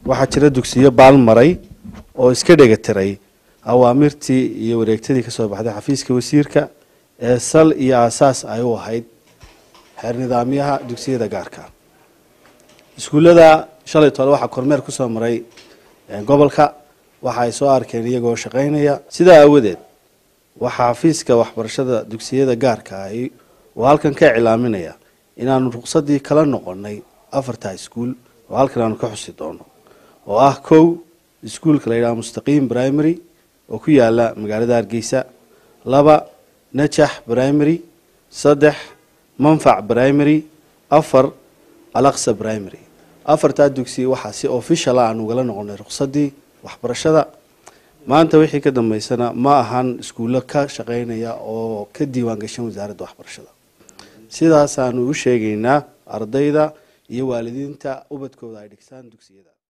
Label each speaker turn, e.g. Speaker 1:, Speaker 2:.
Speaker 1: waxaa jira dugsiyo baalmaray oo iska dhegatiray awaamirtii iyo wareegtadii kasoo baxday xafiiska wasiirka ee sal iyo aasaas ay u ahayd xeer nidaamyaha dugsiyada gaarka iskuullada shalay tole waxaa kormeer kusoo maray gobolka waxa ay soo arkeen iyagoo shaqaynaya sidaa aawadeed waxaa xafiiska waxbarashada dugsiyada gaarka ahi oo halkan ka iclaaminaya inaanu ruqsadii kala noqonay afarta iskuul oo halkan aanu ka xusi doono oo ah kow iskuulka la yidhaha mustaqiim primary oo ku yaala magaalada hargeysa laba najax primary saddex manfac primary afar alaqsa primary afartaa dugsi waxaa si official ah aan ugala noqonay ruqsadii waxbarashada maanta wixii ka dambeysana ma ahan iskuullo ka shaqaynaya oo ka diiwaan gashan wasaaradda waxbarashada sidaasaanu u sheegaynaa ardayda iyo waalidiinta ubadkooda ay dhigsaan dugsiyada